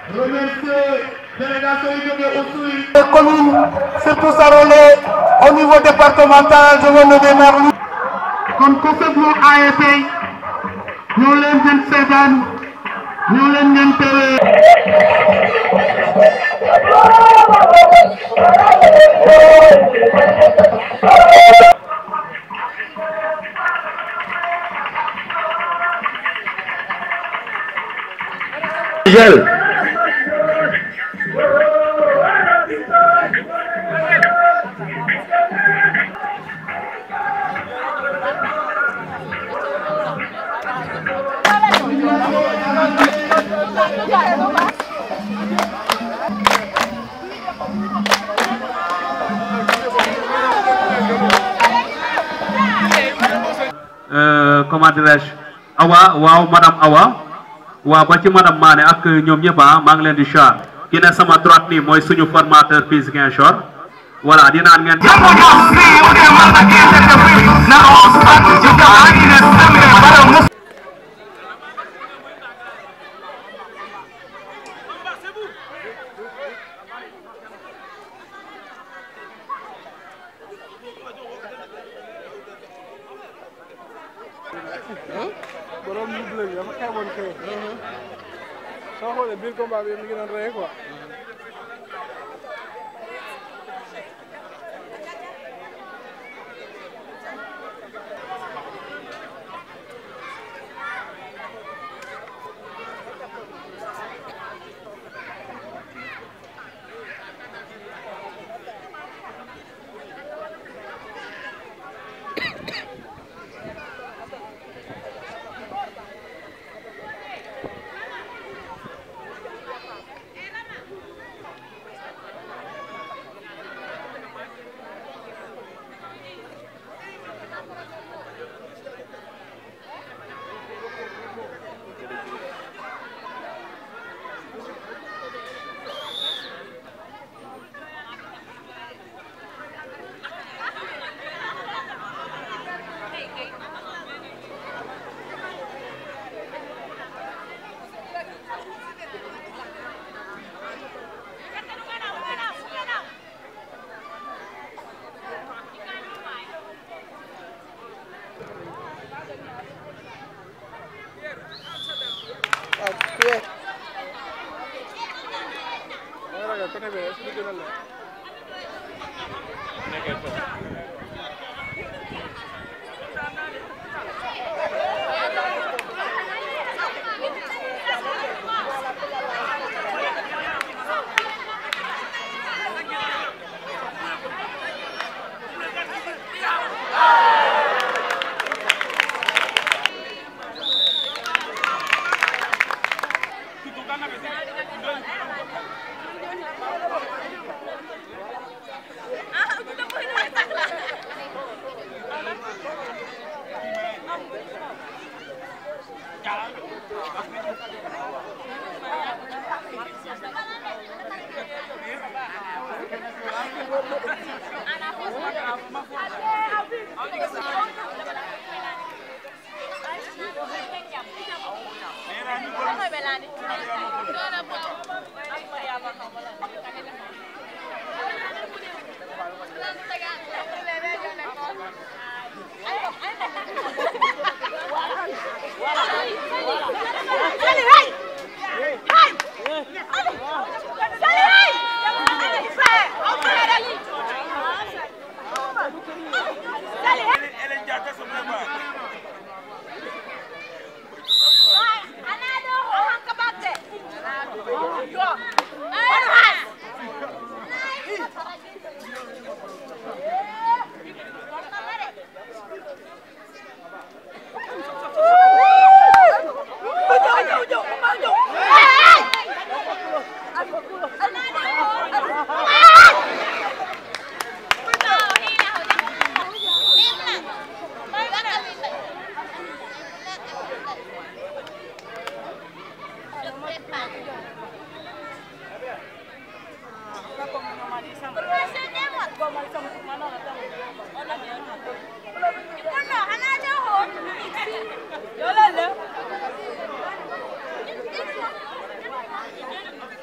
remercier délégation yi jógee aussi. Les communes, surtout Sarolé, au niveau départemental, je veux le démarrer. kon ku feklu ASC ñoo leen ngeen seetaan ñoo leen ngeen teewee. Gel. comment dirais-je Awa waaw madame Awa waaw ba ci madame Mané ak ñoom ñëpp ah maa ngi leen di char ki ne sama droite nii mooy suñu formateur fii Ziguinchor voilà di naan ngeen. borom lu bleu bi dafa xeeboon kay. soo xoolee biir combat bi mi ngi doon rey quoi. waaw ku yee. dama ragal côté bee est-ce que du gën a leer. Yo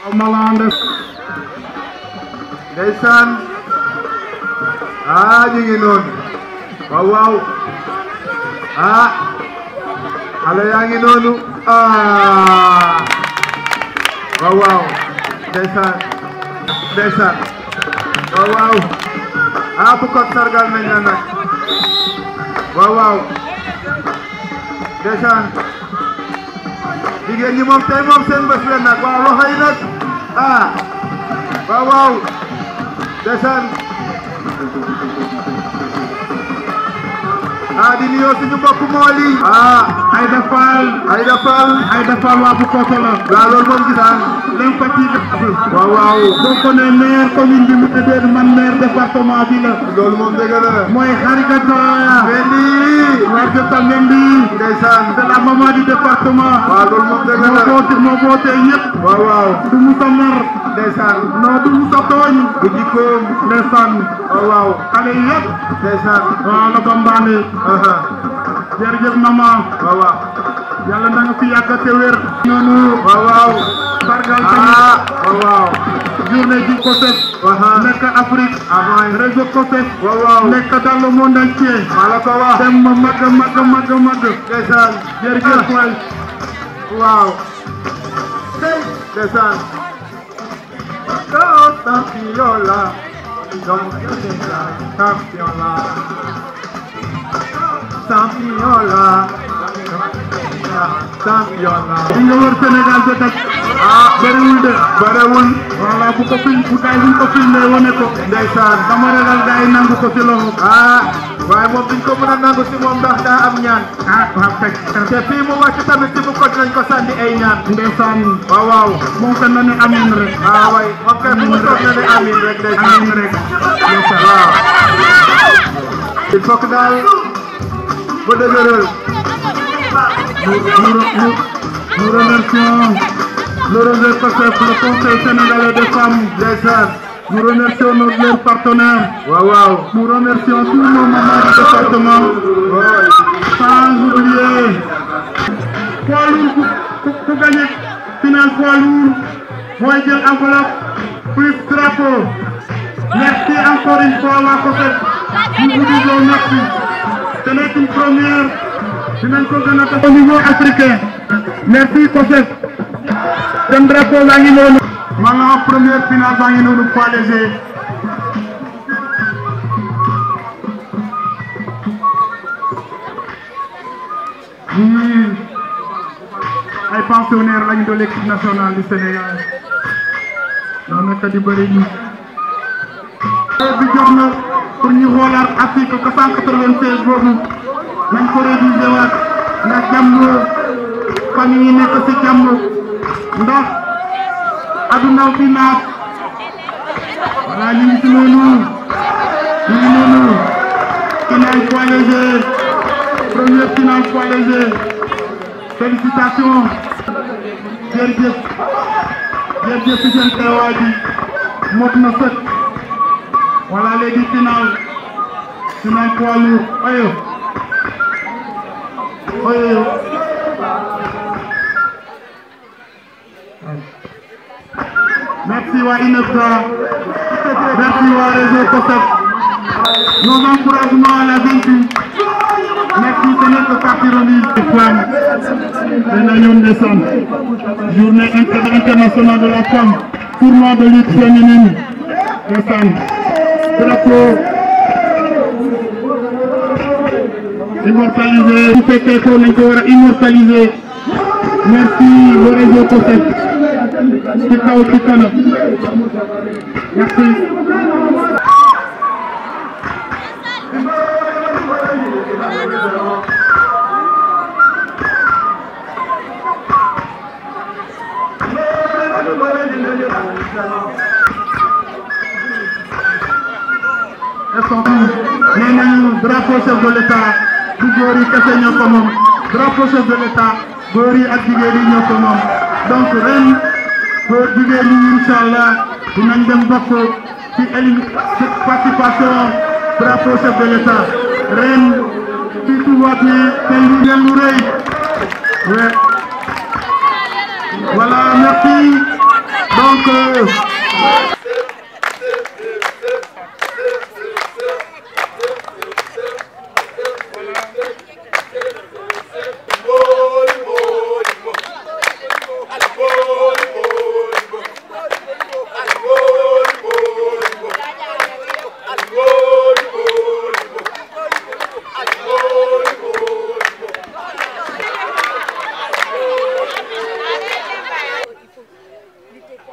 Malande ndeysaan ah ñu ngi noonu waaw waaw ah xale yaa ngi noonu ah waaw waaw ndeysaan ndeysaan waaw waaw ah bu ko sargal nañ la nag waaw waaw ndeysaan jigéen ñi moom tey moom seen bés la nag waaw loxo yi nag ah waaw waaw ndeysaan ah di nuyoo suñu mbokk mool yi ah Aïda Fall Aïda Fall Aïda Fall waa Bukoto la waaw loolu moom gis naa l'infatigable waaw waaw boo ko ne maire commune bi mu tuddee man maire département bi la loolu moom dëgg la mooy Harigata Mendy Harigata Mendy ndeysaan c'est la maman du département waaw loolu moom dëgg moo la boote moo boote ñëpp waaw waaw du musa mer ndeysaan non du musa tooñ bu jikkoom ndeysaan waaw waaw xale yëpp ndeysaan waaw la bambaane aha jërëjëf maman waaw waaw yàlla na nga fi yàgg te wér noonu waaw waaw sargal ah tamit waaw waaw journée du COSEF aha nekk Afrique avant réseau COSEF waaw waaw nekk dans le monde entier maa la ko wax dem ma mag a mag a mag a mag ndeysaan jërëjëf waay waaw ndeysaan oh champion la champion la champion la champion la li nga wër Sénégal ba tey ah bëriwul de barewul voilà bu ko film bu gars yi buñ ko filmé wane ko ndeysaan dama ragal gars yi nangu ko ci loxo ah waaye moom duñ ko mën a nangu si moom ndax daa am ñaan ah waaw fekk te fii mu wàcc tamit si bu ko dinañ ko sànni ay ñaan ndeysaan waaw waaw moom fen na ne amin rek ah waay moom kay fu mu toog na ne amin rek ndeysaan amin rek ndeysaan waaw il faut que daal ba dëgëral nous, nous, nous, nous remercions le réseau COSEF, le Conseil sénégalais des femmes. ndeysaan Nous remercions nos, leurs partenaires. waaw waaw Nous remercions tous nos mamans du département. waay Sans oublier poids lourd ku ku ku gagné final poids lourd mooy jël enveloppe plus drapeau. Merci encore une fois waa COSEF. Nous vous disons merci. Ce n'est qu'une première. dinañ ko gën a def au niveau africain. Merci COSEF. seen drapeau baa ngi noonu. maanaam première finale baa ngi noonu poids léger. ñii ay pensionnaires lañu de l'équipe nationale du Sénégal. ñoo nekk di bëri ñi. bi jot na pour ñu xoolaat article 496 boobu nañ ko réviser waat ndax jàmm famille yi nekk ci jàmm ndax aduna fi naat voilà ñu ngi ci noonu ñu ngi noonu final poids léger première finale poids léger félicitations jërëjëf jërëjëf ci seen teewaay bi mot na sëkk voilà léegi final final poids lourd oyo oyo merci waa INEFJA merci waa réseau COSEF nos encouragements à la vaincue merci ce n'est que partie remise des femmes dana ñoom ndeysaan journée inter- internationale de la femme tournoi de lutte féminine ndeysaan drapeau immortalisé bu fekkee ko nañ ko war a immortaliser merci le réseau COSEF ci kaw ci kanam merci nee nañu drapeau chef de l'état du góor yi kese ñoo ko moom drapeau chef de l'état góor yi ak jigéen yi ñoo ko moom donc ren góor jigéen yi incha allah dinañ dem bokk ci élim ci participation drapeau chef de l'état ren fii Touba bi tey lu ngeen lu rëy ouais. voilà merci donc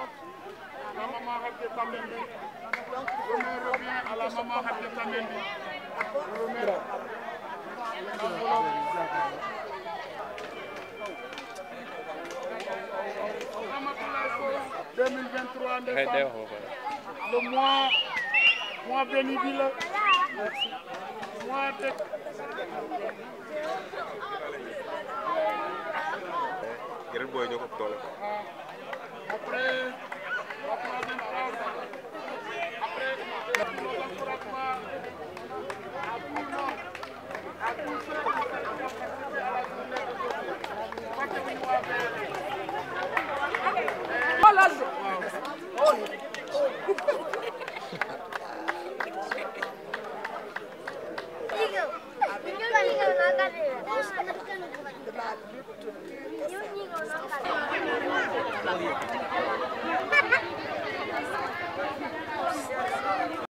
La maman Hadj Kamendi. Le maire revient à la maman Hadj Kamendi. Le maire. Ramatoulaye Sow, 2023 décembre. Le mois, mois béni bi la. Mois de yeneen booy ñoo ko ëpp doole après la troisième phase, après l'encouragement à tout le monde, à tous ceux qui ont participé à la journée d'aujourd'hui. Fàttewuñu waa VRD. Thank you.